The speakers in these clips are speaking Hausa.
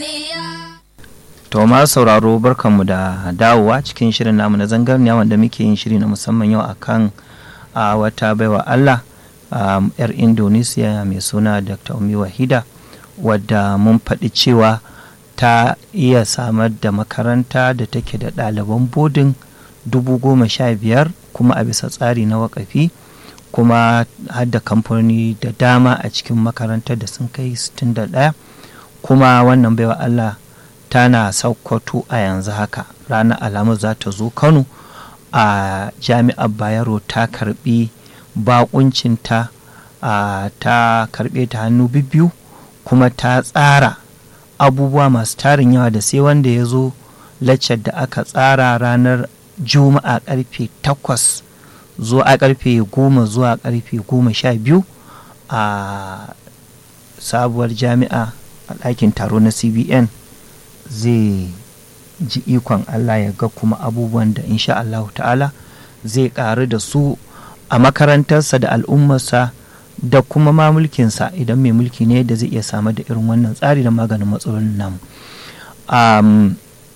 To ma sauraro barkanmu da dawowa cikin shirin namu na zangarniya wanda muke yin shiri na musamman yau akan a wata baiwa Allah yar Indonesia mai suna Dr. Umi Wahida wadda mun faɗi cewa ta iya samar da makaranta da take da ɗaliban bodin dubu goma sha biyar kuma a bisa tsari na wakafi kuma har da kamfani da dama a cikin makarantar da sun kai 61 kuma wannan baiwa Allah tana saukwato a yanzu haka ranar alamu za ta zo kano a jami'ar bayero ta karbi bakuncinta ta karbe ta hannu biyu kuma ta tsara abubuwa masu tarin yawa da sai wanda ya zo laccar da aka tsara ranar juma'a karfe 8 zuwa a karfe 10 zuwa karfe 12 a sabuwar jami'a a ɗakin taro na cbn zai ji ikon Allah ya ga kuma abubuwan da insha Allah ta'ala zai ƙaru da su a makarantarsa da al'ummarsa da kuma ma mulkinsa idan mai mulki ne da zai iya samar da irin wannan tsari da maganin matsalolin namu. Um,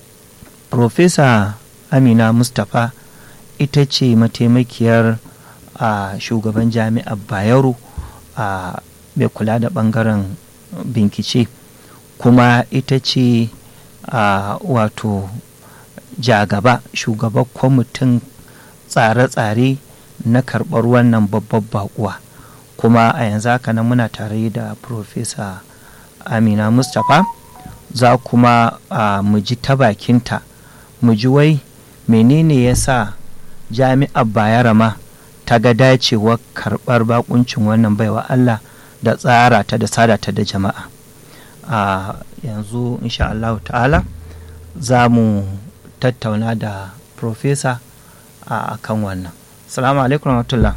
Profesa Amina Mustapha ita ce mataimakiyar a shugaban jami'ar Bayero a mai kula da ɓangaren bincike kuma ita ce a uh, wato jagaba shugaban kwamitin tsare-tsare na karɓar wannan babbar bakuwa kuma a yanzu haka nan muna tare da profesa amina mustapha za kuma uh, mu ji ta bakinta mu ji wai menene ya sa jami'ar bayarama ta ga dacewar karɓar bakuncin wannan baiwa allah da tsara ta da sada ta da jama'a a uh, yanzu insha Allah ta'ala za mu tattauna da profesa a kan wannan salamu alaikum rahmatullah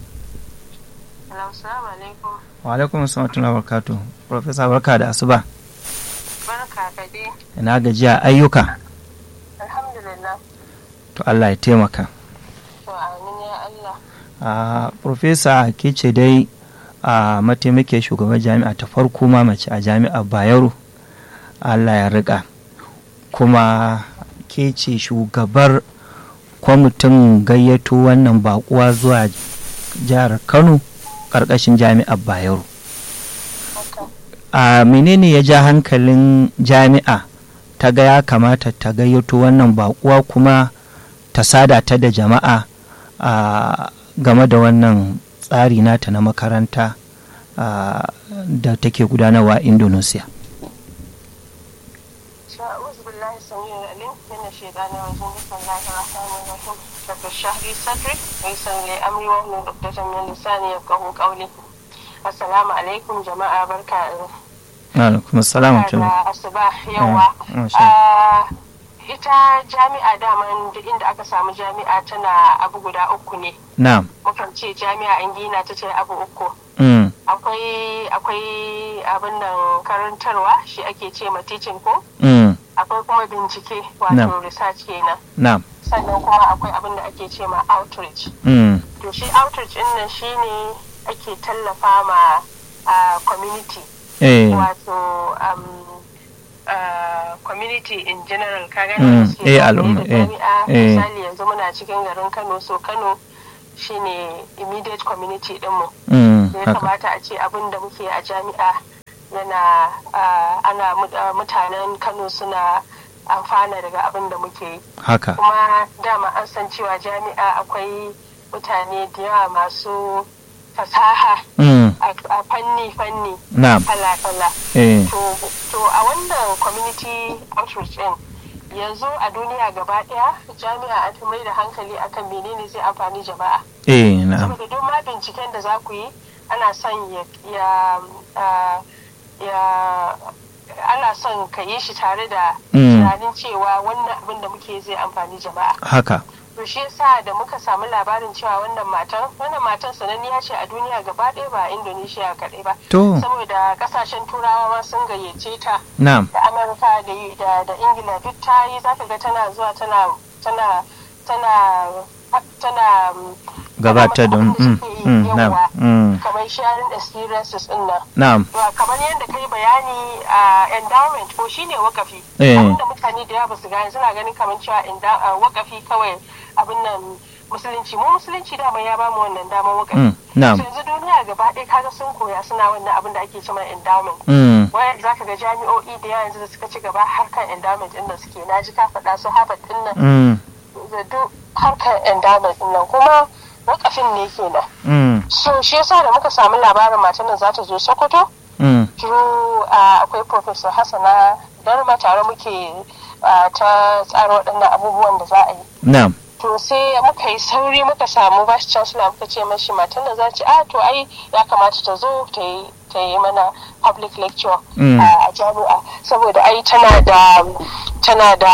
wa alaikum rahmatullah barkatu profesa barka da asuba barka ka dai ina gajiya ayyuka alhamdulillah to Allah ya taimaka to amin ya Allah a profesa ke ce dai a mataimakiyar shugaban jami'a ta farko ma mace a jami'ar bayero allah ya riƙa kuma ke ce shugabar kwamitin gayyato wannan bakuwa zuwa jihar kano ƙarƙashin jami'ar bayero a menene ya ja hankalin jami'a ta ga ya kamata ta gayyato wannan bakuwa kuma ta sada ta da jama'a a game da wannan tsari nata na makaranta uh, da take gudanarwa a indonesia Assalamu alaikum jama'a barka alaikum assalam asuba yawa ita jami'a daman duk inda aka samu jami'a tana abu guda uku ne na'am mukan ce jami'a an gina ta ce abu uku mm. akwai akwai abin nan karantarwa shi ake ce ma teaching ko mm. akwai kuma bincike wato Na'am. research kenan na'am sannan kuma akwai abin da ake ce ma outreach mm. to shi outreach din nan shine ake tallafa ma a community eh. wato um, uh, community in general ka gane Mm, da suke eh, zagaye al'umma, da eh, jami'a eh. misali yanzu muna cikin garin kano so kano shine immediate community dinmu mm. da ya haka kamata a ce abin da muke a jami'a yana uh, ana mut- uh, mutanen kano suna amfana daga abin da muke yi haka kuma dama an san cewa jami'a akwai mutane da yawa masu fasaha mm. a a fanni-fanni na'am kala-kala eh. to to a wannan community outreach din yanzu a duniya gaba daya jami'a an fi mai da hankali akan menene zai amfani jama'a eh. na'am saboda duk ma binciken da za ku yi ana son ya ya ah, ya ana son ka yi shi tare da Mm. tunanin cewa wannan abin da muke zai amfani jama'a haka to shi yasa da muka samu labarin cewa wannan matan wannan matan sananniya ce a duniya gaba ɗaya ba a indonesia kaɗai ba to saboda kasashen turawa ma sun gayyace ta na'am da amurka da da da ingila duk ta yi zaka ga tana zuwa tana tana tana tana um, gabatar da abin mm, suke yi, mm, na'am yawa. mm, kamar sharing experiences din nan na'am Yawa, kamar yadda kai bayani a endowment ko shine wakafi Eh. abinda mutane da yawa ba su gane suna ganin kamar cewa enda- ah, wakafi kawai abin nan musulunci mu musulunci dama ya bamu wannan damar wakafi mm, na'am So yanzu duniya gaba ɗaya kaga sun koya suna wannan abin da ake cewa endowment mm, waya za ka ga jami'o'i da yawa yanzu da suka ci gaba harkar endowment ɗin nan suke na ji ka faɗa su harvard ɗin nan mm, da duk harkar endowment ɗin nan kuma wakafin ne kenan mm, so shi yasa da muka samu labarin matan nan za ta zo sokoto mm, through uh, akwai professor hassana darma tare muke uh, ta tsara waɗannan abubuwan da za a yi na'am to sai muka yi sauri muka samu vice chancellor muka ce mashi matan da za ce a to ai ya kamata ta zo ta yi ta yi mana public lecture Mm. uh, a jami'a saboda ai tana da tana da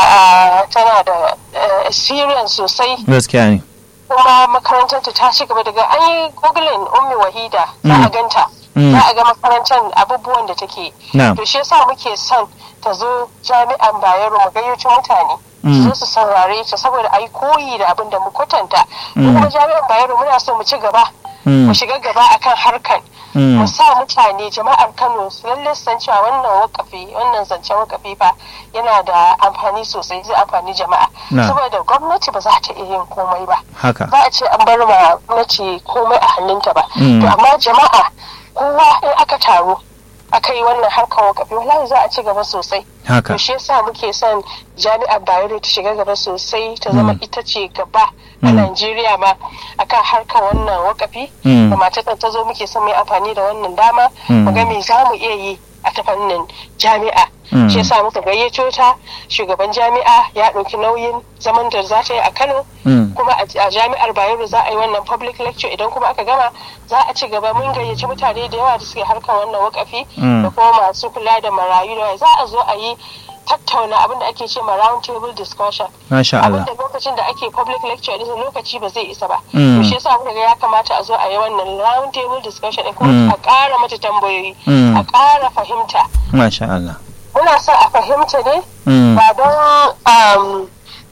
uh, tana da uh, experience sosai gaskiya ne kuma makarantar ta ci gaba daga an yi googling ummi wahida za a Mm. ganta Mm. za a ga makarantar abubuwan da take na'am to shi yasa muke son ta zo jami'an bayero mu gayyato mutane Mm. su zo su saurare ta saboda a yi koyi da abin da mu kwatanta Mm. mu kuma jami'an bayero muna so mu ci gaba mm, mu shiga gaba akan harkan mm, mu sa mutane jama'ar kano su lalle su san cewa wannan wakafi wannan zancen wakafi fa yana da amfani sosai zai amfani jama'a Na. saboda gwamnati ba za ta iya yin komai ba haka za a ce an bar ma gwamnati komai a hannunta ba Mm. to amma jama'a kowa in aka taru aka yi wannan harkar wakafi wallahi za a ci gaba sosai haka to shi yasa muke son jami'ar bayero ta shiga gaba sosai ta zama Mm. ita ce gaba a Mm. Najeriya ma akan harkar wannan wakafi Mm. da matar ta zo muke son mai amfani da wannan dama Mm. mu ga me za mu iya yi a ta fannin jami'a Mm. shi yasa muka gayyato ta shugaban jami'a ya ɗauki nauyin zaman da za ta yi a Kano mm, kuma a a jami'ar Bayero za a yi wannan public lecture idan kuma aka gama za a ci gaba mun gayyaci mutane da yawa da suke harkar wannan wakafi Mm. da kuma masu kula da marayu da waye. za a zo a yi tattauna abin da ake ce ma round table discussion masha abin Allah da lokacin da ake public lecture din lokaci ba zai isa ba Mm. to shi yasa muka ga ya kamata a zo a yi wannan round table discussion din kuma Mm. a ƙara mata tambayoyi Mm. a ƙara fahimta masha Allah muna son a fahimta ne mm, ba don um,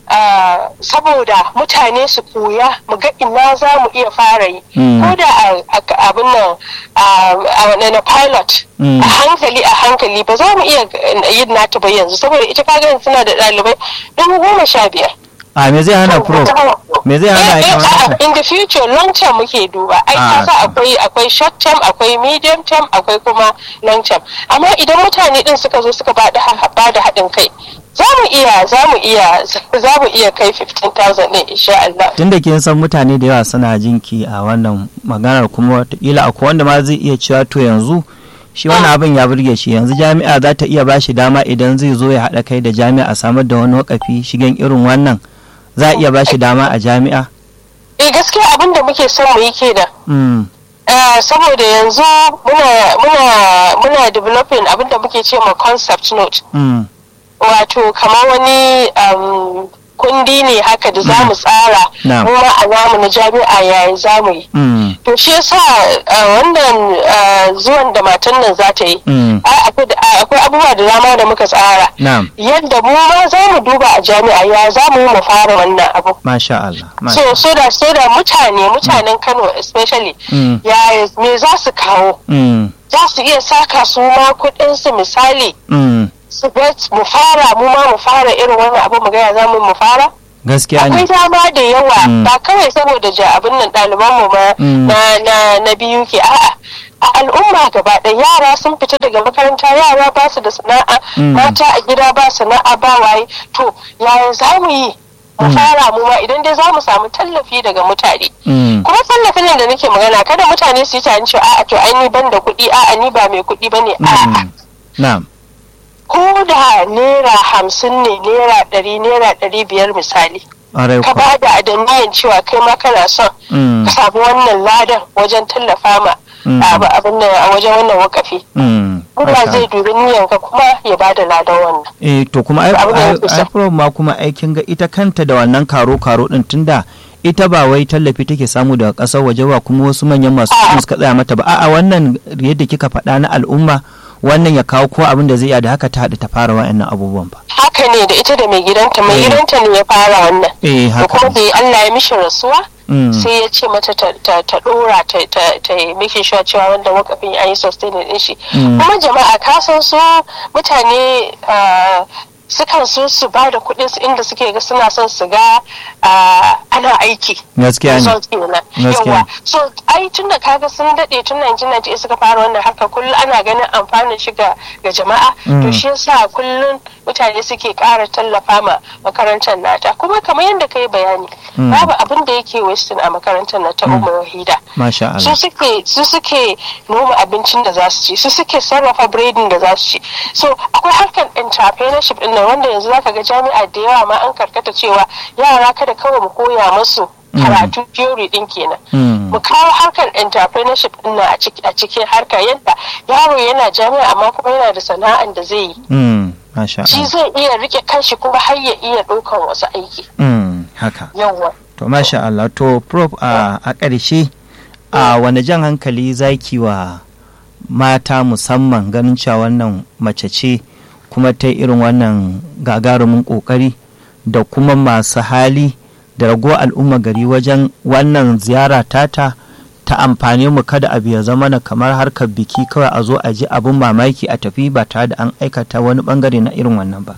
uh, saboda mutane su koya mu ga ina za mu iya fara yi Mm. ko da a- a- abin nan a- a na pilot Mm. a hankali a hankali ba za mu iya yin nata ba yanzu saboda ita kaga yanzu suna da ɗalibai dubu goma sha biyar a me zai hana pro me zai hana Eh, ita eh, wannan in the future long term muke duba ai Ah, kasa akwai akwai short term akwai medium term akwai kuma long term amma idan mutane din suka zo suka ba da haɗin kai za mu iya za mu iya za mu iya kai 15,000 ne insha Allah tunda kin san mutane da yawa suna jinki a wannan maganar kuma wataƙila akwai wanda ma zai iya cewa to yanzu shi wani abin ya burge shi yanzu jami'a za ta iya ba shi dama idan zai zo ya haɗa kai da jami'a a samar da wani wakafi shigen irin wannan za a iya ba shi dama a jami'a eh gaskiya abin da muke son mu yi kenan mm. Eh, saboda yanzu muna muna muna developing abin da muke ce ma concept note Mm. wato kamar wani um, kundi ne haka da za mu tsara Na'am. mu ma a namu na jami'a yayin za mu yi Mm. to shi yasa uh, wannan uh, zuwan da matan nan za ta yi Mm. ai, akwai da- ai, akwai abubuwa da dama da muka tsara na'am yadda mu ma za mu duba a jami'a ya za mu yi mu fara wannan abu masha Allah masha so so da so da mutane mutanen Kano especially Mm. ya me za su kawo mm. za su iya saka su ma kuɗinsu misali Mm. su bet mu fara mu ma mu fara irin wannan abu mu gaya za mu mu fara gaskiya akwai ne dama da yawa Mm. ba kawai saboda ja abin nan ɗaliban mu ma Mm. na na na biyu ke a'a a al'umma gaba ɗaya yara sun fita daga makaranta yara ba su da sana'a Mm. mata a gida ba sana'a ba waye to yaya za mu yi mu Mm. fara mu ma idan dai za mu samu tallafi daga mutane Mm. kuma tallafin nan da nake magana kada mutane su yi tunanin cewa a'a to ai ni ban da kuɗi a'a ni ba mai kuɗi bane a'a Mm. na'am ko da naira hamsin ne naira ɗari naira ɗari biyar misali ƙwarai ka kuwa ba da adaniyan cewa kai ma kana son Mm. ka samu wannan ladan wajen tallafa ma Mm. abu abin nan a wajen wannan wakafi Mm. Allah Masha zai dubi niyanka kuma ya ba da ladan wannan eh to kuma ai Abin da ai- nake so. ai prof ma kuma aikin ga ita kanta da wannan karo karo din tunda ita ba wai tallafi take samu daga ƙasar waje ba kuma wasu manyan masu A'a. kuɗi suka tsaya mata ba a'a wannan yadda kika faɗa na al'umma wannan ya kawo ko abin da zai iya da haka ta haɗu ta fara wa'annan abubuwan ba haka ne da ita da mai gidanta mai Eh. gidanta ne ya fara wannan eh da haka kuma da Allah ya mishi rasuwa Mm. sai ya ce mata ta ta ta dora ta ta ta yi making sure cewa wanda wakafin ya yi sustaining din shi Mm. kuma jama'a ka san su mutane ah, sukan so su ba da kuɗin su inda suke ga suna son su ga ah, ana aiki gaskiya ne result kenan Gaskiya. yawa so ai tun da kaga sun daɗe tun 1998 suka fara wannan harka kullum ana ganin amfanin shi ga ga jama'a Mm. to shi yasa kullum mutane suke ƙara tallafa ma makarantar nata kuma kamar yadda ka yi bayani Mm. babu abin da yake wasting a makarantar na ta umar wahida masha su Allah suke su suke noma abincin da za su ci su suke sarrafa biredin da za su ci so akwai harkar entrepreneurship din nan wanda yanzu zaka ga jami'a da yawa ma an karkata cewa yara kada kawai mu koya musu karatu theory din kenan Mm. mu kawo harkar entrepreneurship din nan a ciki- a cikin harka yadda yaro yana jami'a amma kuma yana da sana'an da zai yi Mm. masha shi Allah zai iya rike kanshi kuma har ya iya ɗaukan wasu aiki Mm. haka yawa to masha Allah to prof a a ƙarshe a wani jan hankali zaki wa mata musamman ganin cewa wannan mace ce kuma ta yi irin wannan gagarumin ƙoƙari da kuma masu hali da rago al'umma gari wajen wannan ziyara tata ta amfani mu kada abu ya zama na kamar harkar biki kawai a zo a ji abin mamaki a tafi ba tare da an aikata wani bangare na irin wannan ba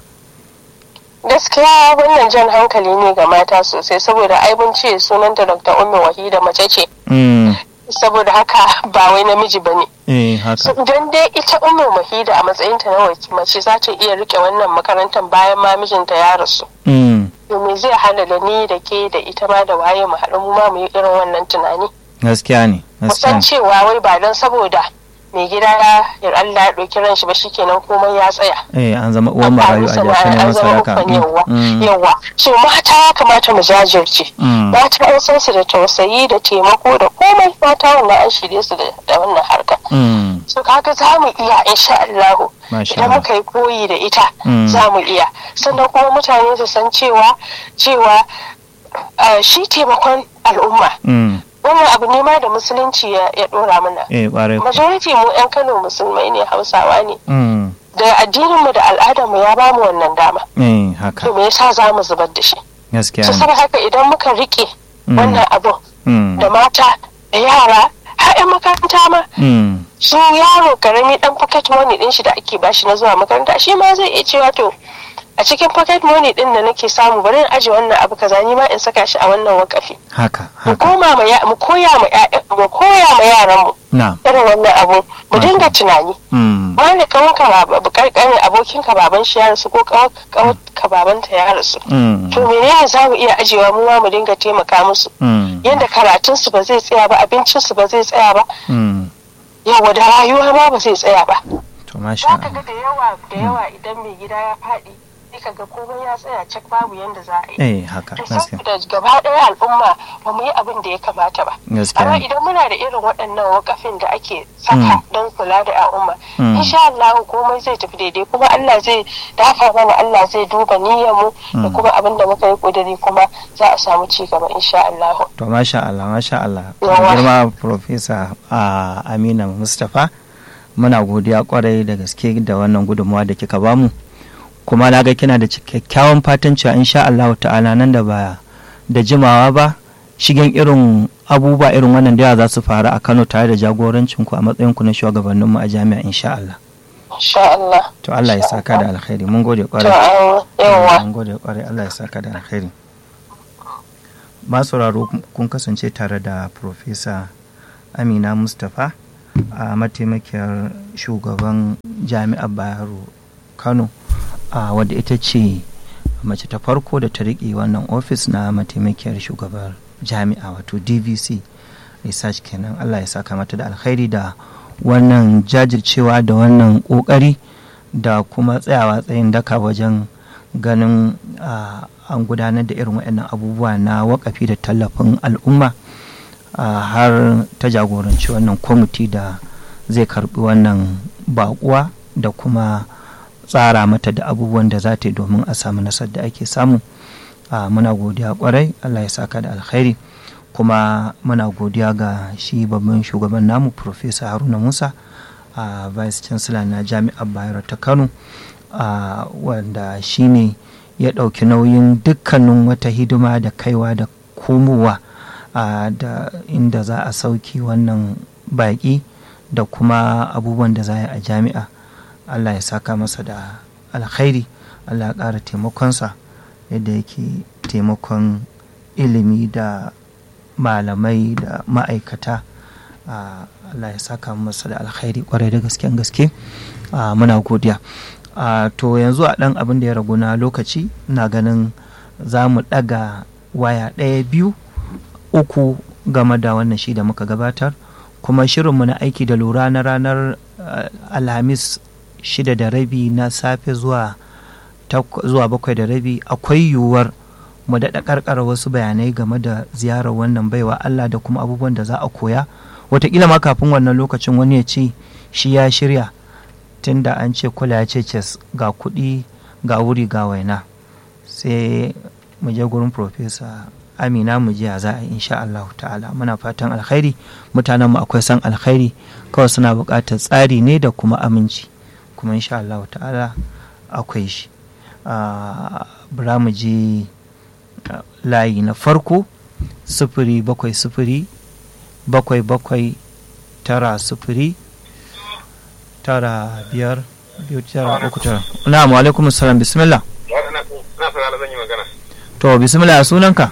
gaskiya wannan jan hankali ne ga mata sosai saboda ai mun ce sunanta dr ummi wahida mace ce Mm, saboda haka ba wai namiji ba ne eh haka don dai ita ummi wahida a matsayinta na waki mace za ta iya rike wannan makarantar bayan ma mijinta ya rasu Mm, domin zai hana da ni da ke da ita ma da waye mu haɗu mu ma mu yi irin wannan tunani gaskiya ne gaskiya musan ne cewa wai ba don saboda mai gida ya Allah ya ɗauki ran shi ba shikenan komai ya tsaya eh an zama uwan marayu a jashe neman sadaka yawa Mm, yawa so mata ya kamata mu jajirce mm, mata an san su da tausayi da taimako da komai mata wannan an shirye su da da wannan harka mm, so kaga za mu iya insha Allah Masha idan Allah. muka yi koyi da ita Mm. za mu iya sannan kuma mutane su san cewa cewa ah, shi taimakon al'umma mm, wannan abu ne ma da musulunci ya ya dora mana eh ƙwarai ku. majority mu 'yan kano musulmai ne hausawa ne Mm, da addininmu da al'adarmu ya bamu wannan dama eh haka to me yasa za mu zubar da shi gaskiya su ne saboda haka idan muka rike Mm. wannan abun Mm, da mata da yara har 'yan makaranta ma mm, su yaro karami dan pocket money din shi da ake bashi na zuwa makaranta shi ma zai iya cewa to a cikin pocket money din da nake samu bari in aje wannan abu kaza ni ma in saka shi a wannan wakafi haka mu haka koma ma ya- mu koya ma ƴaƴan- mu koya ma yaran mu na irin wannan abu mu Masha dinga tunani mm, wani kawon ka baba karkarin abokin ka baban shi ya rasu ko kawon ka baban ta ya rasu mm, to menene za mu iya ajewa mu ma mu dinga taimaka musu mm, yadda karatun su ba zai tsaya ba abincin su ba zai tsaya ba mm, yawa da rayuwa ma ba zai tsaya ba to masha za ka ga Allah da yawa da yawa idan mai gida ya faɗi sai ka ga komai ya tsaya cak babu yanda za a yi eh haka to gaskiya saboda gaba ɗaya al'umma ba mu yi abin da ya kamata ba gaskiya amma ne idan muna da irin waɗannan wakafin da ake saka don kula da al'umma Mm. insha Allah komai zai tafi daidai kuma Allah zai dafa mana Allah zai duba niyyar mu da Mm. kuma abin da muka yi kudiri kuma za a samu ci gaba insha Allah to masha Allah masha Allah Yawa. girma professor a Amina Mustapha muna godiya kwarai da gaske da wannan gudunmawa da kika bamu kuma na ga kina da kyakkyawan fatan cewa insha Allah ta'ala nan da baya da jimawa ba shigen irin abubuwa irin wannan da yawa za su faru a Kano tare da jagorancin ku a matsayin ku na shugabannin mu a jami'a insha Allah insha Allah to Allah ya saka da alkhairi mun gode to kwarai an yawa mun gode kwarai Allah ya saka da alkhairi masu sauraro kun kasance tare da Profesa Amina Mustapha a mataimakiyar shugaban jami'ar Bayero Kano a wadda ita ce mace ta farko da ta riƙe wannan ofis na mataimakiyar shugabar jami'a wato DVC research kenan Allah ya saka mata da alkhairi da wannan jajircewa da wannan ƙoƙari da kuma tsayawa tsayin daka wajen ganin ah, an gudanar da irin waɗannan abubuwa na wakafi da tallafin al'umma ah, har ta jagoranci wannan kwamiti da zai karbi wannan baƙuwa da kuma tsara mata da abubuwan da za ta yi domin a samu nasar da ake samu Ah, muna godiya kwarai allah ya saka da alkhairi kuma muna godiya ga shi babban shugaban namu Profesa haruna musa a vice chancellor na jami'ar bayero ta kano wanda shine ya ɗauki nauyin dukkanin wata hidima da kaiwa da komowa da inda za a sauki wannan baƙi da kuma abubuwan da za a yi a jami'a allah ya saka masa da alkhairi allah ya ƙara taimakonsa yadda yake taimakon ilimi da malamai da ma'aikata allah ya saka masa da alkhairi kwarai da gaske gaske muna godiya to yanzu a ɗan abin da ya ragu na lokaci na ganin za mu ɗaga waya ɗaya biyu uku game da wannan shi da muka gabatar kuma shirinmu na aiki da lura na ranar alhamis shida da rabi na safe zuwa zuwa bakwai da rabi akwai yiwuwar mu daɗa ƙarƙara wasu bayanai game da ziyarar wannan baiwa Allah da kuma abubuwan da za a koya wataƙila ma kafin wannan lokacin wani ya ce shi ya shirya tunda an ce kula ya ce ces ga kuɗi ga wuri ga waina sai mu je gurin profesa amina mu jiya za a yi insha Allah ta'ala muna fatan alkhairi mutanen mu akwai san alkhairi kawai suna buƙatar tsari ne da kuma aminci kuma insha Allah ta'ala akwai shi bura mu je layi na farko sufuri bakwai sufuri bakwai bakwai tara sufuri tara biyar biyu tara uku tara na'am wa alaikum salam bismillah to bismillah sunanka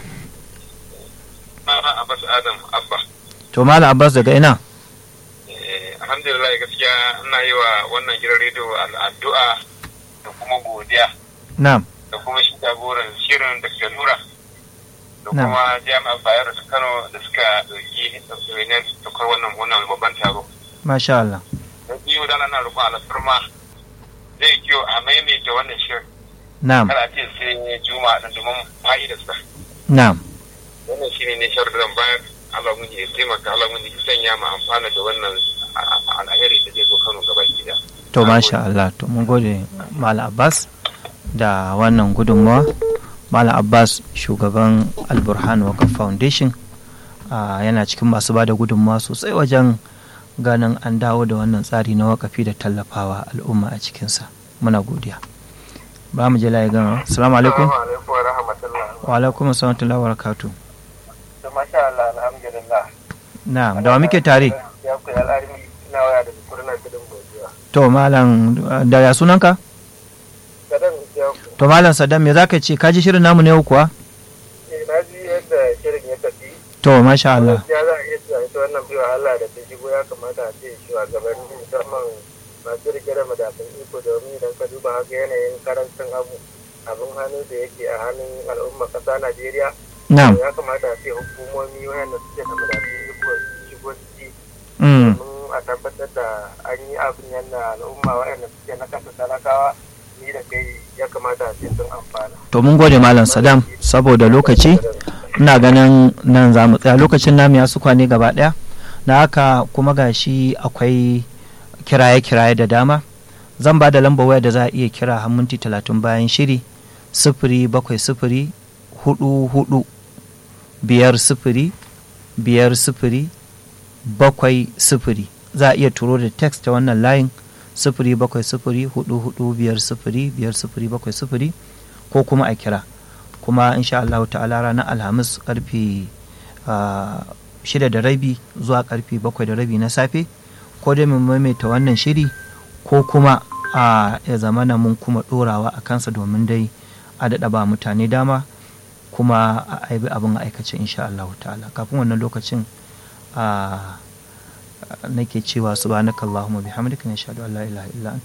Abbas Adam Abba. To Malam Abbas daga ina? Alhamdulillah gaskiya ina yi wa wannan gidan rediyo addu'a da kuma godiya. Na'am. Da kuma shi jagoran shirin da suka nura. Da kuma jami'ar Bayero ta Kano da suka ɗauki ɗauki tukar wannan wannan babban taro. Masha Allah. Da biyu da ana roƙon alfarma zai kyau a maimaita wannan shirin. Na'am. Kada a ce sai juma'a ɗin domin fa'idarsa. Na'am. wannan shi ne nishar da zan bayar Allah mun ya taimaka Allah mun ya sanya mu amfana da wannan alheri da zai zo Kano gaba gida. To masha Allah to mun gode Malam Abbas da wannan gudunmawa Malam Abbas shugaban Alburhan Waka Foundation yana cikin masu ba da gudunmawa sosai wajen ganin an dawo da wannan tsari na wakafi da tallafawa al'umma a cikinsa muna godiya ba mu je layi gama assalamu alaikum wa alaikum assalamu wa barakatuh masha Allah alhamdulillah. Na'am, da wa muke tare? Ya ku al'armi ina waya da kurna kudin godiya. To malam da ya sunanka? Sadan ya To malam Saddam me zaka ce? Ka ji shirin namu ne yau kuwa? Eh na ji yadda shirin ya tafi. To masha Allah. Ya za a iya cewa ita wannan baiwa Allah da ta shigo ya kamata a ce shugabanni musamman masu rike da madafin iko domin idan ka duba haka yanayin karancin abu abin hannu da yake a hannun al'umma ƙasa Najeriya. Na'am. ya kamata a ce hukumomi wayanda suke da madafin iko shigo ciki domin a tabbatar da an yi abin yadda al'umma wayanda suke na kasa talakawa ni da kai ya kamata a ce sun amfana. To mun gode malam Saddam saboda lokaci ina ganin nan za mu tsaya lokacin namu ya su kwane gaba daya na haka kuma gashi akwai kiraye-kiraye da dama zan ba da lambar waya da za a iya kira har minti talatin bayan shiri sifiri bakwai sifiri hudu hudu biyar sifiri biyar sifiri bakwai sifiri za a iya turo da text ta wannan layin sifiri bakwai sifiri hudu hudu biyar sifiri biyar sifiri bakwai sifiri ko kuma a kira kuma insha Allah ta'ala ranar alhamis karfe shida da rabi zuwa karfe bakwai da rabi na safe ko dai mu maimaita wannan shiri ko kuma a ya zamana mun kuma dorawa a kansa domin dai a daɗa ba mutane dama kuma a aibi abin aikace insha Allah ta'ala kafin wannan lokacin nake cewa subhanakallahumma bihamdika nashhadu an la ilaha illa anta